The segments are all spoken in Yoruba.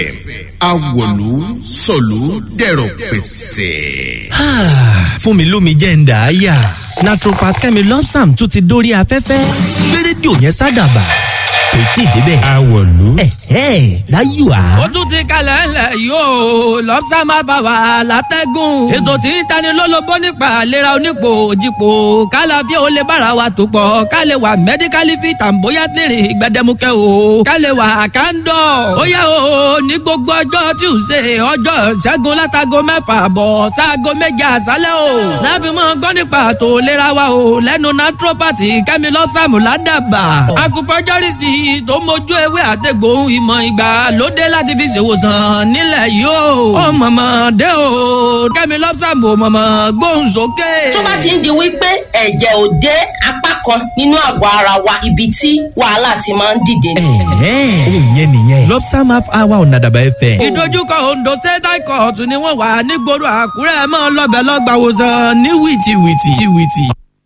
awòlú sọ̀lú dẹ̀rọ̀ pẹ̀sẹ̀. fún mi lómi jẹ́ ń dà á yà naturopath kẹ́mi lọ́psàm tún ti dórí afẹ́fẹ́ gbé rédíò yẹn sádàbà kò tí ì débẹ̀. awòlú. ẹ̀hẹ́ láyò á. ó tún ti kalẹ̀ ńlẹ̀ yóò lọ́pṣà máa bá wa látẹ́gùn. ètò tí ń tani lólobó nípa àlera onípò òjìpò kálàfíà ó lè bára wa tó pọ̀ ká lè wà mẹ́díkálì fi tàǹbóyá tèrè gbẹdẹmukẹ́ o ká lè wà kándọ̀. ó yá o ní gbogbo ọjọ́ tuesday ọjọ́ ṣẹ́gun látago mẹ́fà bọ̀ sáago méje àṣálẹ́ o. láfi mọ́ gbọ́ nípa àtò ìlera wa o lẹ́nu naturopathy kẹ́mi lọ́pṣàmù ládàbà. acupuncturist tó mójú ewé àtẹ̀gbòhun ìmọ̀ ìgbà lóde láti fi ṣèwòsàn nílẹ̀ yìí o. ó mọ̀mọ́ dé o kẹ́mi lọ́pṣàmù mọ̀mọ́ gbóhùn sókè. tó bá ti ń di wípé ẹ̀jẹ̀ ò dé apá kan nínú àgọ́ ara wa ibi tí wàhálà ti máa ń dìde ni. ẹ̀hẹ́ òun yẹn nìyẹn lọ́psàm half hour ọ̀nà àdàbà ẹ̀fẹ̀. ìdojúkọ ondo state high court ni wọ́n wà nígboro àkúrẹ́ mọ́ lọ́bẹ̀ lọ́gbàwòsàn ní wìtìwìtì. wìtìwìtì.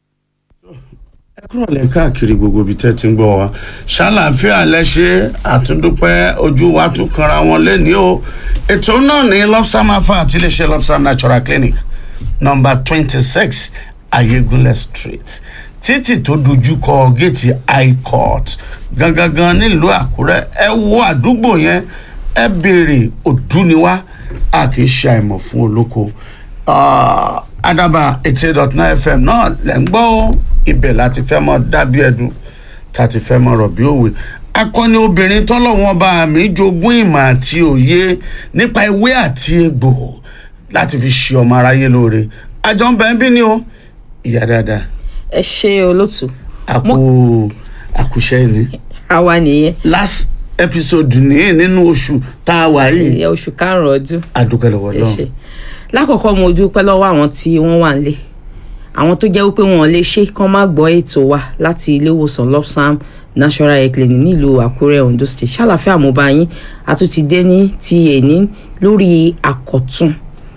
ẹ kúrò lẹ káàkiri gbogbo ibi tẹ́ ti ń gbọ́ wa ṣàlàáfíà lẹ́ṣẹ̀ àtúndúpẹ́ ojú wa tún kanra wọn lẹ́ni o ètò náà ní lopsam afa àti iléeṣẹ́ lopsam natural clinic number twenty six ayégunlẹ̀ street títì tó dojú kọ géètì high court gangan nílùú àkúrẹ́ ẹ wo àdúgbò yẹn ẹ béèrè òdúniwá a kì í ṣe àìmọ̀ fún olóko Ah, adaba eighty dot nine fm náà lẹ́ ń gbọ́ ó ibẹ̀ láti fẹ́ mọ́ dábí ẹ̀dùn tá a ti fẹ́ mọ́ rọ̀ bí òwe akọni obìnrin tọ́lọ́wọ́n bá mi jogún ìmọ̀ àti òye nípa ewé àti egbò láti fi ṣe ọmọ aráyé lóore àjọ ń bẹ̀ ń bí ni o ìyá dáadáa ẹ ṣe olótú àkó àkúṣẹ́ ni àwa nìyẹn last episode ní nínú oṣù tá a wà yìí ìyẹn oṣù karùnún ọdún adúpẹ́ lọ́wọ́ ẹ ṣe lọ́wọ́ lákọ̀ọ́kọ́ mo dúpẹ́ lọ́wọ́ àwọn tí wọ́n wà nílé àwọn tó jẹ́ wípé wọn lè ṣe kán má gbọ́ ètò wa láti ilé ìwòsàn lopsam national health clinic nílùú àkúrẹ́ ondo state ṣàlàfíà mo bá yín àtúntì dé ní ti èní lórí àkọ́tún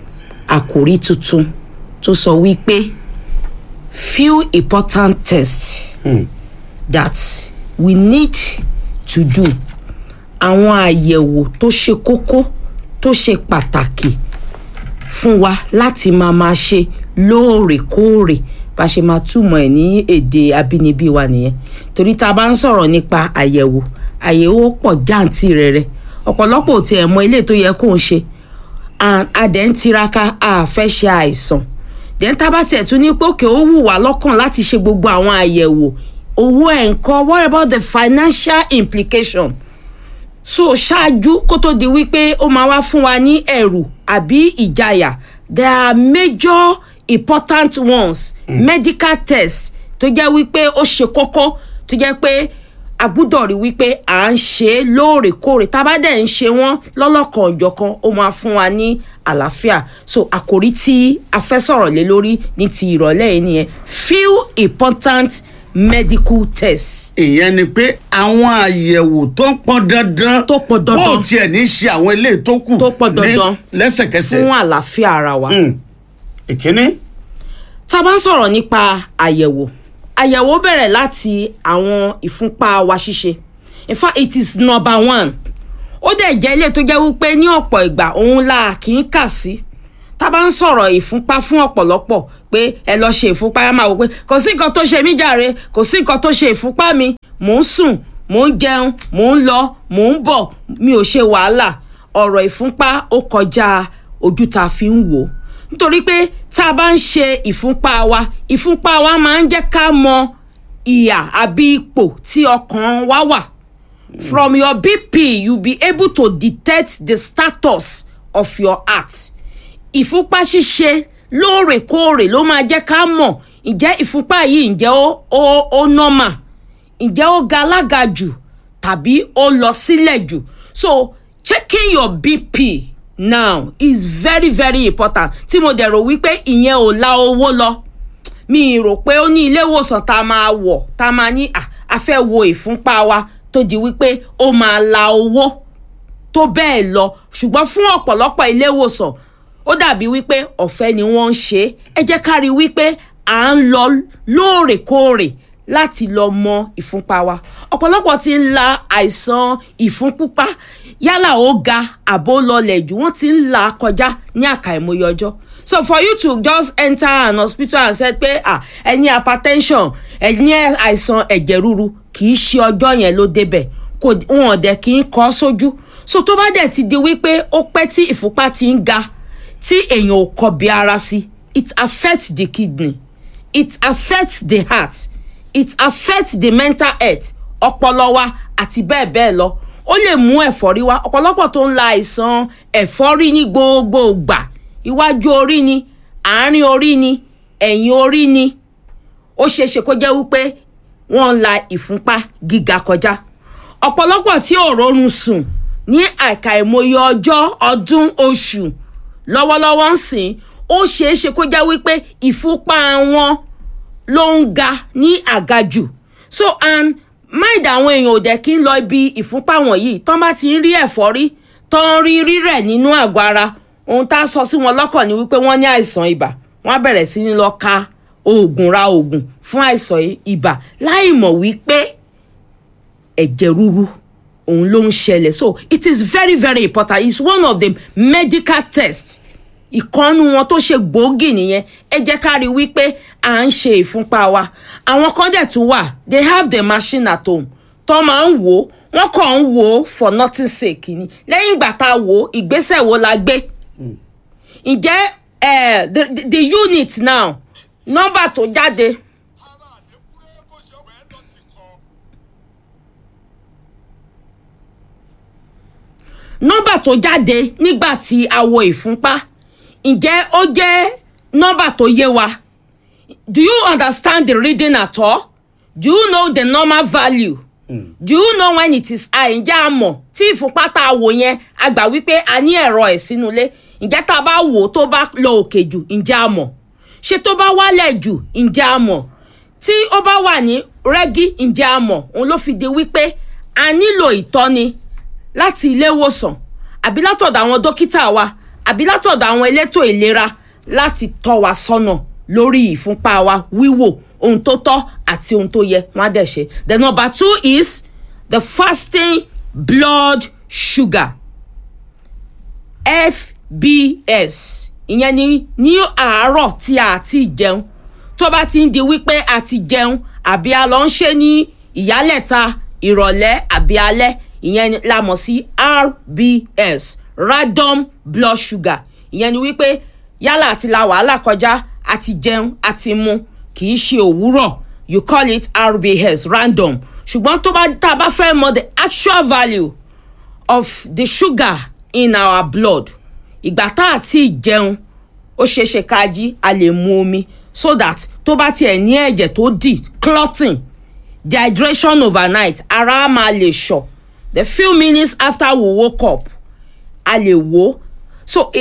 àkòrí tuntun tó sọ wípé few important tests that we need to do àwọn àyẹ̀wò tó ṣe kókó tó ṣe pàtàkì fún wa láti máa máa ṣe lóòrèkóòrè bá ṣe máa túmọ̀ ẹ̀ ní èdè abínibí wa nìyẹn torí tá a bá ń sọ̀rọ̀ nípa àyẹ̀wò àyẹ̀wò pọ̀ jáǹtì rẹ̀rẹ̀ ọ̀pọ̀lọpọ̀ ò tiẹ̀ mọ ilé tó yẹ kó ń ṣe and a dẹ̀ ń tiraka a fẹ́ ṣe àìsàn dẹ̀ ń tábà tiẹ̀ tún ní pé òkè ó wù wá lọ́kàn láti ṣe gbogbo àwọn àyẹ̀wò owó ẹ̀ ń kọ́ what about the financial implication so ṣáájú kó tó di wípé ó máa wá fún wa ní ẹ̀rù àbí ìjayà there are major important ones mm. medical tests tó jẹ́ wípé ó ṣe kókó tó jẹ́ pé a gbúdọ̀ rí wípé à ń ṣe é lóòrèkóòrè tá a bá dẹ̀ ń ṣe wọ́n lọ́lọ́kan òjọ̀kan ó máa fún wa ní àlàáfíà so àkòrí tí a fẹ́ sọ̀rọ̀ lé lórí ní ti ìrọ̀lẹ́ yìí nìyẹn few important medical tests. ìyẹn ni pé àwọn àyẹ̀wò tó pọn dandan Tó pọn dandan. bó tiẹ̀ ní ṣe àwọn eléyìí tó kù Tó pọn dandan. ní- lẹ́sẹ̀kẹsẹ̀. fún àlàáfíà ara wa. Mm. ìkíní tá a bá ń sọ̀rọ̀ nípa àyẹ̀wò àyẹ̀wò bẹ̀rẹ̀ láti àwọn ìfúnpá wa ṣíṣe in fact it is number one ó dẹ̀ jẹ́ ilé tó jẹ́ wípé ní ọ̀pọ̀ ìgbà òun la kì í kà sí tá a bá ń sọ̀rọ̀ ìfúnpá fún ọ̀pọ̀lọpọ̀ pé ẹ lọ ṣe ìfúnpá ẹ máa wò pé kò sí nǹkan tó ṣe mí jàre kò sí nǹkan tó ṣe ìfúnpá mi mò ń sùn mò ń jẹun mò ń lọ mò ń bọ̀ mi ò ṣe wàhálà ọ̀rọ̀ ìfúnpá ó kọjá ojú tá a fi ń wò ó nítorí pé tá a bá ń ṣe ìfúnpá wa ìfúnpá wa máa ń jẹ́ ká mọ ìyà àbí ipò tí ọkàn wa wà from your bp you be able to detect the status of your heart ìfúnpá ṣíṣe lóòrèkóòrè ló máa jẹ́ ká mọ̀ ǹjẹ́ ìfúnpá yìí ǹjẹ́ ó ó ó normal ǹjẹ́ ó ga alága jù tàbí ó lọ sílẹ̀ jù so checking your bp now is very very important tí mo dẹ̀ rò wípé ìyẹn ò la owó lọ mi rò pé ó ní ilé ìwòsàn tá a máa wọ̀ tá a máa ní "Ah, a fẹ́ wo ìfúnpá wa tó di wípé ó máa la owó tó bẹ́ẹ̀ lọ ṣùgbọ́n fún ọ̀pọ̀lọpọ̀ ilé ìwòsàn ó dàbí wípé ọ̀fẹ́ ni wọ́n ń ṣe é ẹ jẹ́ ká rí wípé à ń lọ lóòrèkóòrè láti lọ mọ ìfúnpá wa ọ̀pọ̀lọpọ̀ ti ń la àìsàn ìfúnpúpá yálà ó ga àbó lọlẹ̀ jù wọ́n ti ń là á kọjá ní àkàìmọye ọjọ́ so for you to just enter an hospital and say pé ah ẹ ní hypertension ẹ ní àìsàn ẹ̀jẹ̀ ríru kì í ṣe ọjọ́ yẹn ló débẹ̀ kò wọn dẹ̀ kì í kọ́ sójú so tó bá dẹ̀ ti di wípé ó pẹ́ tí ìfúnpá ti ń ga tí èèyàn ò kọbi ara sí it affects the kidney it affects the heart it affects the mental health ọpọlọ wa àti bẹ́ẹ̀ bẹ́ẹ̀ lọ ó lè mú ẹ̀fọ́rí wá ọ̀pọ̀lọpọ̀ tó ń la àìsàn ẹ̀fọ́rí ní gbogbo ìgbà iwájú orí ni àárín orí ni ẹ̀yìn orí ni ó ṣeéṣe kó jẹ́ wípé wọ́n ń la ìfúnpá gíga kọjá ọ̀pọ̀lọpọ̀ tí ò rọrùn sùn ní àkàìmọye ọjọ́ ọdún oṣù lọ́wọ́lọ́wọ́ ń sìn ó ṣeéṣe kó jẹ́ wípé ìfúnpá wọn ló ń ga ní àgàjù so and mind àwọn èèyàn ò dẹ̀ kí ń lọ ibi ìfúnpá wọ̀nyí tán bá ti ń rí ẹ̀fọ́rí tán rí rírẹ̀ nínú àgọ́ ara ohun tá a sọ sí wọn lọ́kàn ni wípé wọ́n ní àìsàn ibà wọ́n á bẹ̀rẹ̀ sí ní lọ ka oògùn ra oògùn fún àìsàn ibà láì mọ̀ wípé ẹ̀jẹ̀ ríru òun ló ń ṣẹlẹ̀ so it is very very important it's one of the medical tests ìkànnù wọn tó ṣe gbòógì nìyẹn ẹ jẹ́ ká rí wípé à ń ṣe ìfúnpá wa àwọn kan dẹ̀ tún wà they have the machine at home tó máa ń wò ó wọ́n kàn ń wò ó for nothing sake ni lẹ́yìn ìgbà tá a wò ó ìgbésẹ̀ wo la gbé ǹjẹ́ eh, the, the, the unit now nọ́mbà tó jáde nọ́mbà tó jáde nígbà tí a wo ìfúnpá ǹjẹ́ ó jẹ́ nọ́mbà tó yé wa do you understand the reading at all do you know the normal value mm. do you know when it is high ǹjẹ́ a mọ̀ tí ìfúnpá tá a wò yẹn a gbà wípé a ní ẹ̀rọ ẹ̀ sínú ilé ǹjẹ́ tá a bá wò ó tó bá lọ òkè jù ǹjẹ́ a mọ̀ ṣé tó bá wálẹ̀ jù ǹjẹ́ a mọ̀ tí ó bá wà ní rẹ́gí ǹjẹ́ a mọ̀ òun ló fi di wípé a nílò ìtọ́ni láti ilé ìwòsàn àbí látọ̀dọ̀ àwọn dókítà wa àbí látọ̀dọ̀ àwọn elétò ìlera láti tọ́ wa sọ́nà lórí ìfúnpá wa wíwò ohun tó tọ́ àti ohun tó yẹ wọ́n á dẹ̀ ṣe. the number two is the fasting blood sugar fbs ìyẹn ni ní àárọ̀ tí a ti jẹun tó bá ti ń di wípé a ti jẹun àbí a lọ ń ṣe ní ìyálẹ̀ta ìrọ̀lẹ́ àbí alẹ́ ìyẹn la mọ̀ sí rbs random blood sugar ìyẹn ni wípé yálà àti la wàhálà kọjá àti jẹun àti mu kì í ṣe òwúrọ̀ you call it rbs random ṣùgbọ́n tó bá tá a bá fẹ́ mọ the actual value of the sugar in our blood ìgbà tá a ti jẹun ó ṣeéṣe ká jí a lè mu omi so that tó bá tiẹ̀ ní ẹ̀jẹ̀ tó dì clotting dehydration overnight ara á máa lè ṣọ̀ the few minutes after we woke up a lè wò so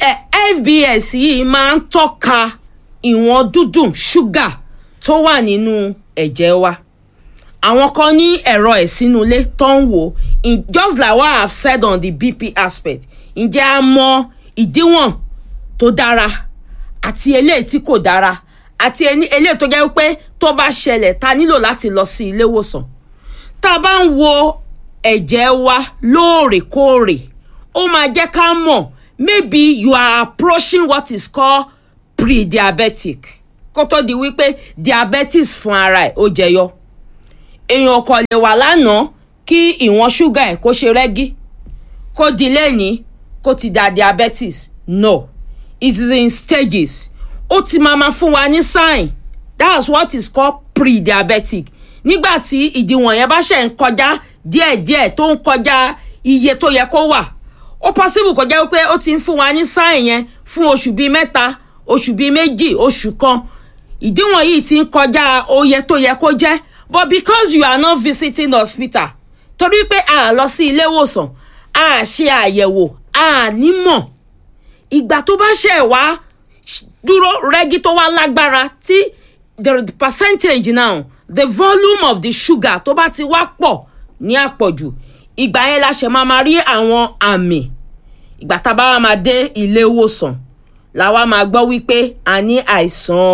fbs yìí máa ń tọ́ka ìwọ̀n dúdùn ṣúgà tó wà nínú ẹ̀jẹ̀ wa àwọn kan ní ẹ̀rọ ẹ̀ sínú ilé tó ń wò just like what i have said on the bp aspect ǹjẹ́ a mọ ìdíwọ̀n tó dára àti eléyìí tí kò dára àti eléyìí tó jẹ́ pé tó bá ṣẹlẹ̀ ta nílò láti lọ sí ilé ìwòsàn tá a bá ń wo ẹ̀jẹ̀ wa lóòrèkóòrè ó máa jẹ́ ká mọ̀ maybe you are approaching what is called pre-diabetic kó tó di wípé diabetes fún ara ẹ̀ ó jẹyọ èèyàn kò lè wà lánàá kí ìwọ̀n ṣúgà ẹ̀ kó ṣe rẹ́gí kó di lẹ́ni kó ti da diabetes no it is in stages ó ti máa ma fún wa ní sign that's what is called pre-diabetic nígbà tí ìdíwọ̀n yẹn bá ṣe ń kọjá díẹ̀díẹ̀ tó ń kọjá iye tó yẹ kó wà ó possible kó jẹ́ pé ó ti ń fún wa ní sign yẹn fún oṣù bíi mẹ́ta oṣù bíi méjì oṣù kan ìdíwọ̀n yìí ti ń kọjá oye tó yẹ kó jẹ́ but because you are not visiting the hospital torí pé a lọ sí ilé ìwòsàn a ṣe àyẹ̀wò a nímọ̀ ìgbà tó bá ṣe wá dúró rẹ́gí tó wá lágbára tí the percentage now the volume of the sugar tó bá ti wá pọ̀ ní àpọ̀jù ìgbà yẹn la ṣe máa ma rí àwọn àmì ìgbà tá a bá wá máa dé ilé ìwòsàn la wá máa gbọ́ wípé a ní àìsàn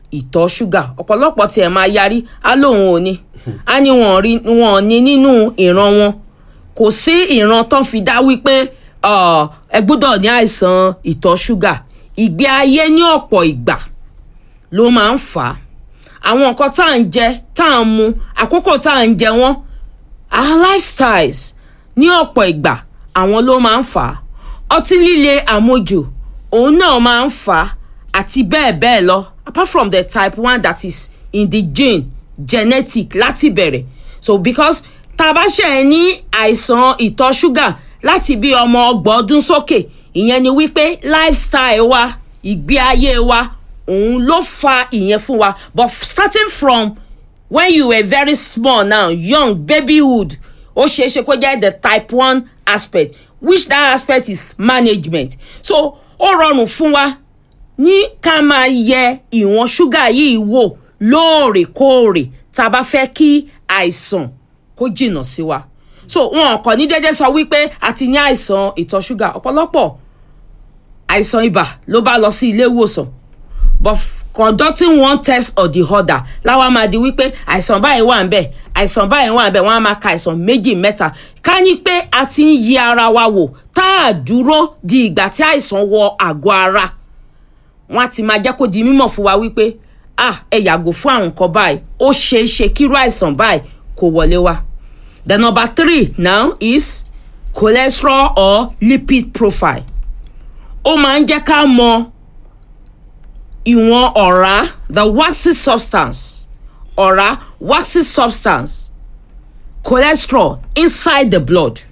ìtọ̀ ṣúgà ọ̀pọ̀lọpọ̀ tiẹ̀ máa yarí á lóun ò ní á ní wọn ò rí wọn ò ní nínú ìran wọn kò sí ìran tó fi dá wípé ọ, ẹ gbọ́dọ̀ ní àìsàn ìtọ̀ ṣúgà ìgbé ayé ní ọ̀pọ̀ ìgbà ló máa ń fà á àwọn nǹkan tá à ń jẹ tá à ń mu àkókò tá à ń jẹ wọ́n our lifestyles ní ọ̀pọ̀ ìgbà àwọn ló máa ń fà á ọtí líle àmojù òun náà máa ń fà á àti bẹ́ẹ̀ bẹ́ẹ̀ lọ apart from the type one that is in the gene genetic láti bẹ̀rẹ̀ so because tá a bá ṣe ẹ ní àìsàn ìtọ̀ ṣúgà láti bí ọmọ ọgbọ̀n ọdún sókè ìyẹn ni wípé lifestyle wa ìgbé ayé wa òun ló fa ìyẹn fún wa but starting from when you were very small now young babyhood ó ṣeé ṣe kó jẹ́ the type one aspect which that aspect is management so ó rọrùn fún wa ní ká máa yẹ ìwọ̀n ṣúgà yìí wò lóòrèkóòrè tá a bá fẹ́ kí àìsàn kó jìnnà sí wa so wọn kàn ní déédéé sọ wípé a ti ní àìsàn ìtọ̀ ṣúgà ọ̀pọ̀lọpọ̀ àìsàn ibà ló bá lọ sí ilé ìwòsàn but conducting one test or the other láwa máa di wípé àìsàn báyìí wà ń bẹ̀ àìsàn báyìí wà ń bẹ̀ wọ́n á máa ka àìsàn méjì mẹ́ta ká ní pé a ti ń yí ara wa wò tá a dúró di ìgbà tí àìsàn wọ àgọ́ ara wọ́n á ti máa jẹ́ kó di mímọ̀ fún wa wípé ah ẹ yàgò fún àwọn nǹkan báyìí ó ṣeé ṣe kírú àìsàn báyìí kó wọlé wá the number three now is cholesterol or lipid profile ó máa ń jẹ́ ká mọ ìwọ̀n ọ̀rá the waxy substance ọ̀rá waxy substance cholesterol inside the blood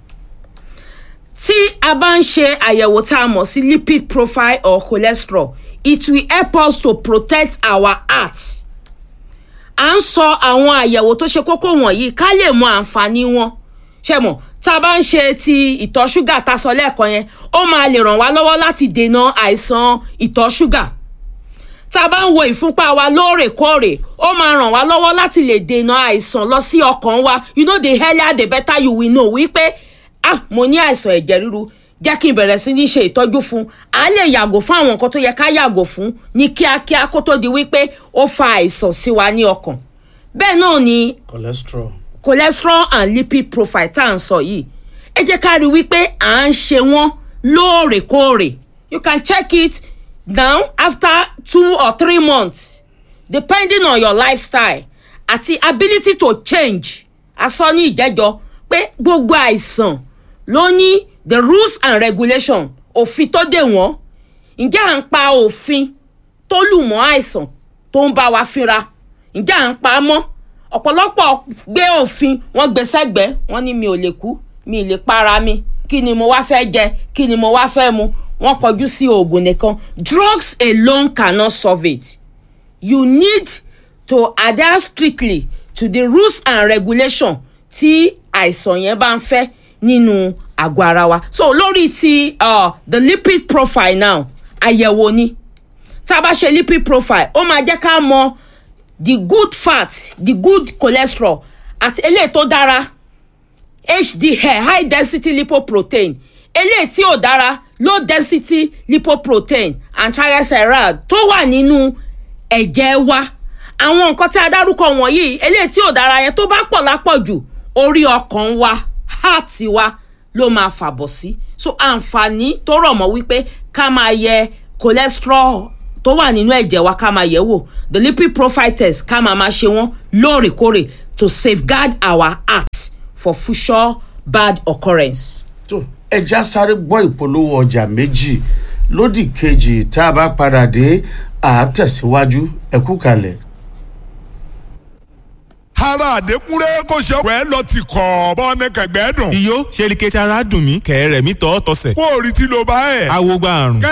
tí a bá ń ṣe àyẹ̀wò tá a mọ̀ sí lipid profile or cholesterol it will help us to protect our heart à ń sọ àwọn àyẹ̀wò tó ṣe kókó wọ̀nyí ká lè mọ àǹfààní wọn ṣe mọ̀ tá a bá ń ṣe ti ìtọ̀ ṣúgà tá a sọ lẹ́ẹ̀kan yẹn ó máa lè ràn wá lọ́wọ́ láti dènà àìsàn ìtọ̀ ṣúgà tá a bá ń wo ìfúnpá wa lóòrèkóòrè ó máa ràn wá lọ́wọ́ láti lè dènà àìsàn lọ sí ọkàn wa you know the earlier the better you will know wípé ah mo ní àìsàn ẹ̀jẹ̀ ríru jẹ́ kí n bẹ̀rẹ̀ sí ní ṣe ìtọ́jú fún a lè yàgò fún àwọn nǹkan tó yẹ ká yàgò fún ní kíákíá kó tó di wípé ó fa àìsàn sí wa ní ọkàn bẹ́ẹ̀ náà ni cholesterol. cholesterol and lipid profile tá à ń sọ yìí ẹ jẹ́ ká rí i wípé à ń ṣe wọ́n lóòrèkóòrè you can check it now after two or three months depending on your lifestyle àti ability to change asọ ní ìjẹ́jọ́ pé gbogbo àìsàn ló ní the rules and regulation òfin tó dè wọ́n ǹjẹ́ à ń pa òfin tó lù mọ́ àìsàn tó ń bá wa fínra ǹjẹ́ à ń pa á mọ́ ọ̀pọ̀lọpọ̀ gbé òfin wọ́n gbé sẹ́gbẹ̀ẹ́ wọ́n ní mi ò lè kú mi ì lè para mi kí ni mo wá fẹ́ jẹ kí ni mo wá fẹ́ mu wọ́n kọjú sí oògùn nìkan drugs alone cannot solve it you need to adhere strictly to the rules and regulation tí àìsàn yẹn bá ń fẹ́ nínú àgọ́ ara wa so lórí ti uh, the lipid profile now àyẹ̀wò ni tá a bá ṣe lipid profile ó máa jẹ́ ká mọ the good fat the good cholesterol àti eléyìí tó dára hdl high density lipoprotein eléyìí tí ò dára low density lipoprotein and triglyceride tó wà nínú ẹ̀jẹ̀ wa àwọn nǹkan tí a dárúkọ wọ̀nyí eléyìí tí ò dára yẹn tó bá pọ̀ lápọ̀jù orí ọkàn wa heart wa ló máa fàbọ̀ sí so àǹfààní tó rọ̀ mọ́ wípé ká máa yẹ cholesterol tó wà nínú ẹ̀jẹ̀ wa ká máa yẹ̀ wò the lipid profile test ká máa máa ṣe wọ́n lóòrèkóòrè to safeguard our heart for future bad occurrence. tó ẹja sáré gbọ́ ìpolówó ọjà méjì lódì kejì tá a bá padà dé àátẹ̀síwájú ẹ̀kú kalẹ̀. ara àdékúnrẹ́ kò ṣe ọ̀pẹ́ lọ ti kọ̀ bọ́ ní kẹ̀gbẹ́ dùn. iyó ṣe ni kẹ́sì ara dùn mí kẹ̀rẹ̀ mi tọ́ tọ́sẹ̀. kó o rí tí ló bá ẹ̀. awo gba àrùn.